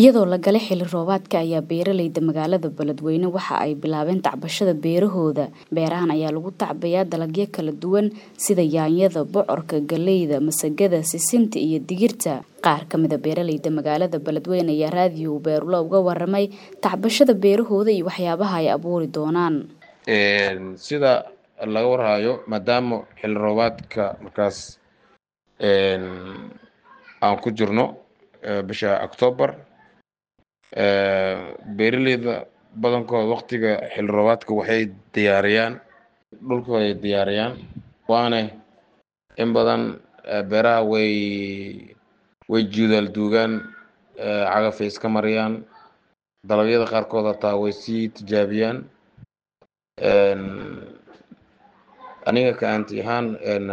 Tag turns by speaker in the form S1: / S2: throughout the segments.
S1: iyadoo la galay xilli roobaadka ayaa beeraleyda magaalada beledweyne waxa ay bilaabeen tacbashada beerahooda beerahan ayaa lagu tacbayaa dalagyo kala duwan sida yaanyada bocorka galeyda masagada sisinta iyo digirta qaar ka mida beeraleyda magaalada beledweyne ayaa raadiyo beerulo uga waramay tacbashada beerahooda iyo waxyaabaha ay abuuri doonaan
S2: sida laga warhayo maadaama xilli roobaadka markaas aan ku jirno bisha octoobar beeraleyda badankooda waqtiga xilli roobaadka waxay diyaariyaan dhulkooda ay diyaariyaan waana in badan beeraha way way juudaal duugaan cagafay iska mariyaan dalagyada qaarkood hataa way sii tijaabiyaan aniga ka aanti ahaan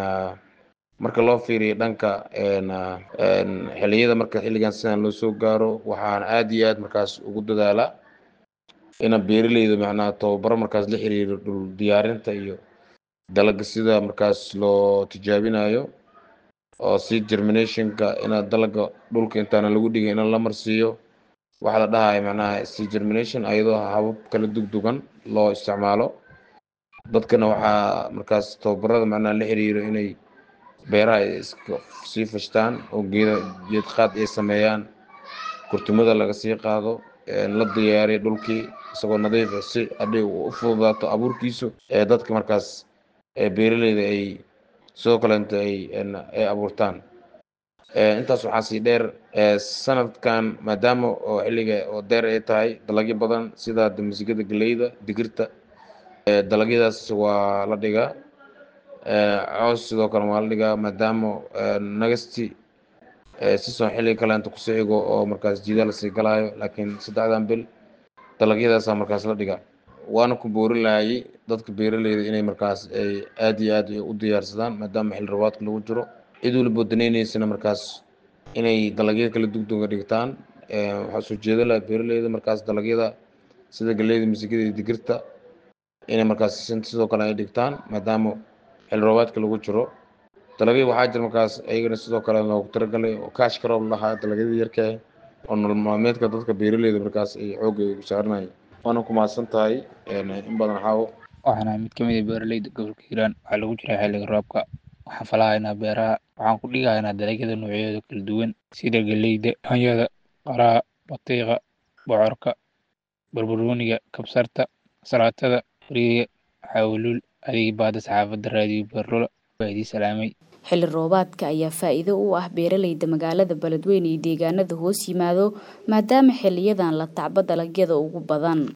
S2: marka loo fiiriyo dhanka xilliyada marka xilligan sidan loo soo gaaro waxaan aad iyo aad markaas ugu dadaalaa ina beeraleyda macnaha tababaro markaas la xiriiro dhul diyaarinta iyo dalaga sida markaas loo tijaabinayo oo si germinationka ina dalaga dhulka intaana lagu dhigay in la marsiiyo waxaa la dhahayo macnaha si germination ayadoo habab kala dugdugan loo isticmaalo dadkana waxaa markaas tababarada macnaha la xiriiro inay beeraha ay iska sii fashtaan oo geeda geed qaad ay sameeyaan kurtumada laga sii qaado la diyaariyo dhulkii isagoo nadiif si hadhay u fududaato abuurkiisu ee dadka markaas beeraleyda ay sidoo kalenta ay ay abuurtaan intaas waxaa sii dheer sanadkan maadaama oo xilliga oo deer ay tahay dalagyo badan sida masigada galeyda digirta dalagyadaas waa la dhigaa coos sidoo kale waa la dhigaa maadaama nagasti sison xilliga kaleenta kusoo xigo oo markaas jiida lasii galaayo laakiin saddexdan bil dalagyadaasa markaas la dhigaa waana ku boorin lahayay dadka beeraleyda inay markaas ay aad iyo aad u diyaarsadaan maadaama xilli rabaadka lagu jiro cid waliba daneyneysana markaas inay dalagyada kala dugduga dhigtaan waxaa soo jeeda laha beeraleyda markaas dalagyada sida galeyda misigada iyo digirta inay markaas sidoo kale ay dhigtaan maadaama xilli roobaadka lagu jiro dalagyo waxaa jira markaas ayagana sidoo kale loogu talagalay oo kaash karoob lahaa dalagyada yarka oo nolol maalmeedka dadka beeraleyda markaas ay xoogga ugu saaranayeen waana ku mahadsan tahay in badan xaawo
S3: waxaan ahay mid ka mid ah beeraleyda gobolka hiiraan waxaa lagu jiraa xilliga roobka waxaan falahaynaa beeraha waxaan ku dhigahaynaa dalagyada noocyadooda kala duwan sida galeyda yaanyada qaraha batiiqa bocorka barbarooniga kabsarta salaatada bariiga xawluul adigii baada saxaafadda raadiyo beerlola waa idii salaamay
S1: xilli roobaadka ayaa faa'iido u ah beeraleyda magaalada beledweyne iyo deegaanada hoos yimaado maadaama xiliyadan la tacbo dalagyada ugu badan